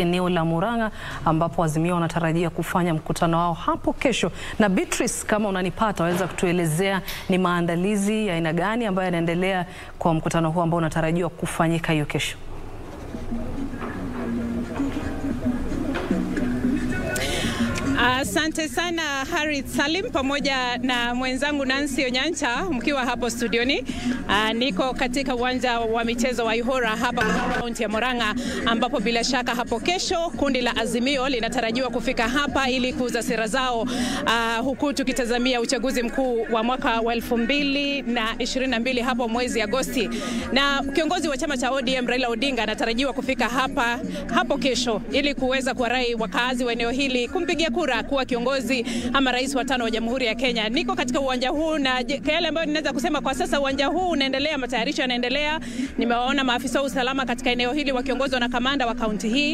eneo la Murang'a ambapo Azimio wanatarajia kufanya mkutano wao hapo kesho. Na Beatrice, kama unanipata, waweza kutuelezea ni maandalizi ya aina gani ambayo yanaendelea kwa mkutano huu ambao unatarajiwa kufanyika hiyo kesho? Asante uh, sana Harith Salim pamoja na mwenzangu Nancy Onyancha mkiwa hapo studioni. Uh, niko katika uwanja wa michezo wa Ihora hapa kaunti ya Murang'a, ambapo bila shaka hapo kesho kundi la Azimio linatarajiwa kufika hapa ili kuuza sera zao, uh, huku tukitazamia uchaguzi mkuu wa mwaka wa elfu mbili na ishirini na mbili hapo mwezi Agosti, na kiongozi wa chama cha ODM Raila Odinga anatarajiwa kufika hapa hapo kesho ili kuweza kuwarai wakaazi wa eneo hili kumpigia kura kuwa kiongozi ama rais wa tano wa Jamhuri ya Kenya. Niko katika uwanja huu na yale ambayo ninaweza kusema kwa sasa, uwanja huu unaendelea, matayarisho yanaendelea. Nimewaona maafisa wa usalama katika eneo hili wakiongozwa na kamanda wa kaunti hii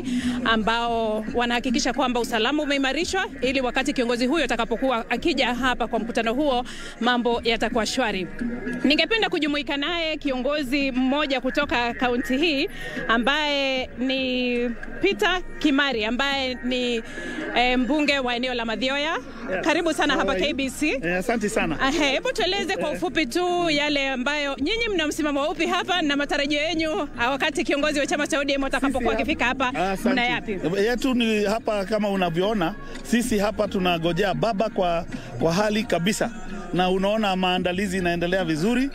ambao wanahakikisha kwamba usalama umeimarishwa ili wakati kiongozi huyo atakapokuwa akija hapa kwa mkutano huo mambo yatakuwa shwari. Ningependa kujumuika naye kiongozi mmoja kutoka kaunti hii ambaye ni Peter Kimari ambaye ni e, mbunge wa eneo la Mathioya. Yes. Karibu sana hapa Alright. KBC. Eh, Asante sana. Ahe, Hebu tueleze kwa ufupi tu yale ambayo nyinyi mna msimamo upi hapa na matarajio yenu ah, wakati kiongozi wa chama cha ODM atakapokuwa Sisi akifika hapa, Asante. mna yapi? Yetu ni hapa kama unavyoona, sisi hapa tunagojea baba kwa, kwa hali kabisa, na unaona maandalizi inaendelea vizuri.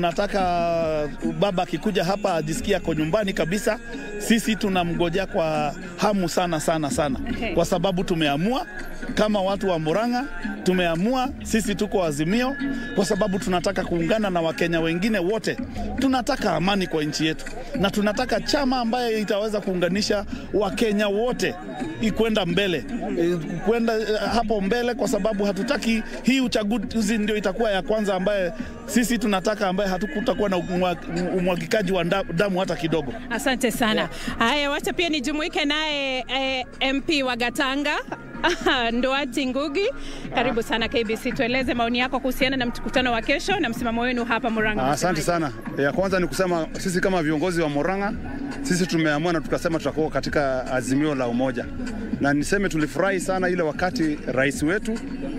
Tunataka baba akikuja hapa ajisikia ako nyumbani kabisa. Sisi tunamgojea kwa hamu sana sana sana, Okay. kwa sababu tumeamua kama watu wa Murang'a, tumeamua sisi tuko Azimio kwa sababu tunataka kuungana na Wakenya wengine wote. Tunataka amani kwa nchi yetu na tunataka chama ambaye itaweza kuunganisha Wakenya wote ikwenda mbele e, kwenda e, hapo mbele, kwa sababu hatutaki hii uchaguzi ndio itakuwa ya kwanza ambaye sisi tunataka ambaye hatukutakuwa na umwa- umwagikaji wa nda- damu hata kidogo. Asante sana. Haya, wacha pia nijumuike naye eh, MP wa Gatanga Nduati Ngugi, karibu sana KBC. Tueleze maoni yako kuhusiana na mkutano wa kesho na msimamo wenu hapa Murang'a. Asante sana. Ya kwanza ni kusema sisi kama viongozi wa Murang'a, sisi tumeamua na tukasema tutakuwa katika azimio la umoja, na niseme tulifurahi sana ile wakati rais wetu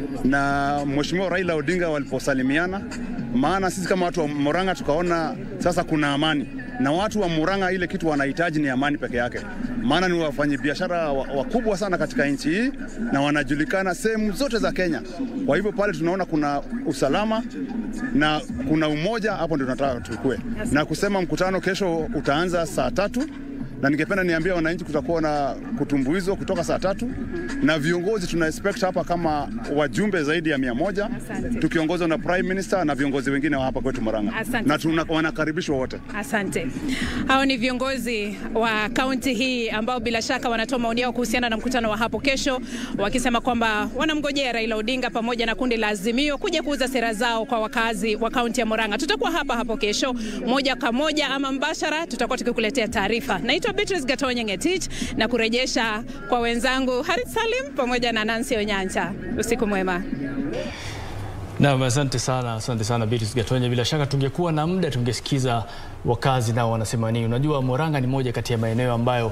na Mheshimiwa Raila Odinga waliposalimiana, maana sisi kama watu wa Murang'a tukaona sasa kuna amani, na watu wa Murang'a ile kitu wanahitaji ni amani peke yake, maana ni wafanyabiashara wa- wakubwa sana katika nchi hii na wanajulikana sehemu zote za Kenya. Kwa hivyo pale tunaona kuna usalama na kuna umoja, hapo ndio tunataka tukue na kusema mkutano kesho utaanza saa tatu na ningependa niambie wananchi kutakuwa na kutumbuizwa kutoka saa tatu na viongozi tuna expect hapa kama wajumbe zaidi ya mia moja Asante. tukiongozwa na prime minister na viongozi wengine wa hapa kwetu Murang'a Asante na tuna, wanakaribishwa wote. Asante. Hao ni viongozi wa kaunti hii ambao bila shaka wanatoa maoni yao kuhusiana na mkutano wa hapo kesho, wakisema kwamba wanamngojea Raila Odinga pamoja na kundi la Azimio kuja kuuza sera zao kwa wakazi wa kaunti ya Murang'a. Tutakuwa hapa hapo kesho moja kwa moja ama mbashara, tutakuwa tukikuletea taarifa. Naitwa Beatrice Gatonye Ngetich na kurejesha kwa wenzangu Harith Salim pamoja na Nancy Onyancha. Usiku mwema. Naam, asante sana, asante sana Beatrice Gatonye. Bila shaka tungekuwa na muda tungesikiza wakazi nao wanasema nini. Unajua Murang'a ni moja kati ya maeneo ambayo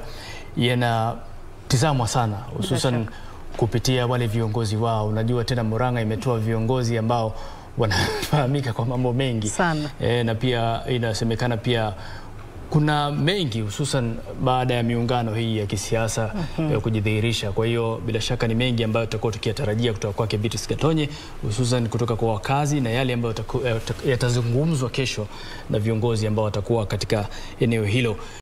yanatizamwa sana hususan kupitia wale viongozi wao. Unajua tena Murang'a imetoa viongozi ambao wanafahamika kwa mambo mengi Sana. e, na pia inasemekana pia kuna mengi hususan baada ya miungano hii ya kisiasa ya kujidhihirisha. Kwa hiyo bila shaka ni mengi ambayo tutakuwa tukiyatarajia kutoka kwake Beatrice Gatonye, hususan kutoka kwa wakazi na yale ambayo yataku- yata- yatazungumzwa kesho na viongozi ambao watakuwa katika eneo hilo.